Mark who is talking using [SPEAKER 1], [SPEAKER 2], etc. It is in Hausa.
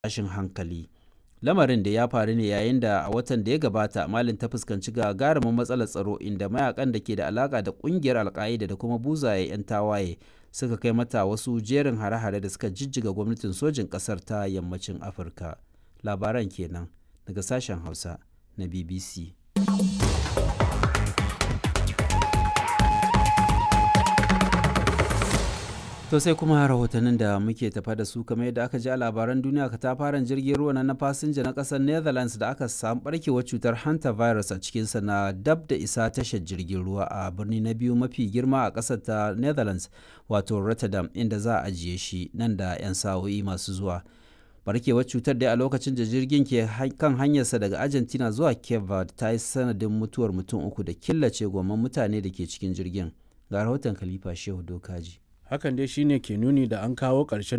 [SPEAKER 1] tashin hankali. Lamarin da ya faru ne yayin da a watan da ya gabata Malin ta fuskanci gagarumin matsalar tsaro inda mayakan da ke da alaka da kungiyar alka'ida da kuma buzaye 'yan tawaye suka kai mata wasu jerin hare-hare da suka jijjiga gwamnatin sojin ƙasar ta yammacin Afirka. Labaran kenan daga sashen Hausa na BBC. To sai kuma rahotannin da muke tafa da su kamar yadda aka ji a labaran duniya katafaren jirgin ruwa na fasinja na kasar Netherlands da aka samu barkewar cutar hantavirus a cikinsa na dab da isa tashar jirgin ruwa a birni na biyu mafi girma a kasar ta Netherlands wato Rotterdam inda za a ajiye shi nan da 'yan sa'o'i masu zuwa. barkewar cutar dai a lokacin da jirgin ke kan hanyarsa daga Argentina zuwa Cape Verde ta yi sanadin mutuwar mutum uku da killace gomman mutane da ke cikin jirgin. Ga rahoton Khalifa Shehu Dokaji.
[SPEAKER 2] hakan dai shine ke nuni da an kawo ƙarshen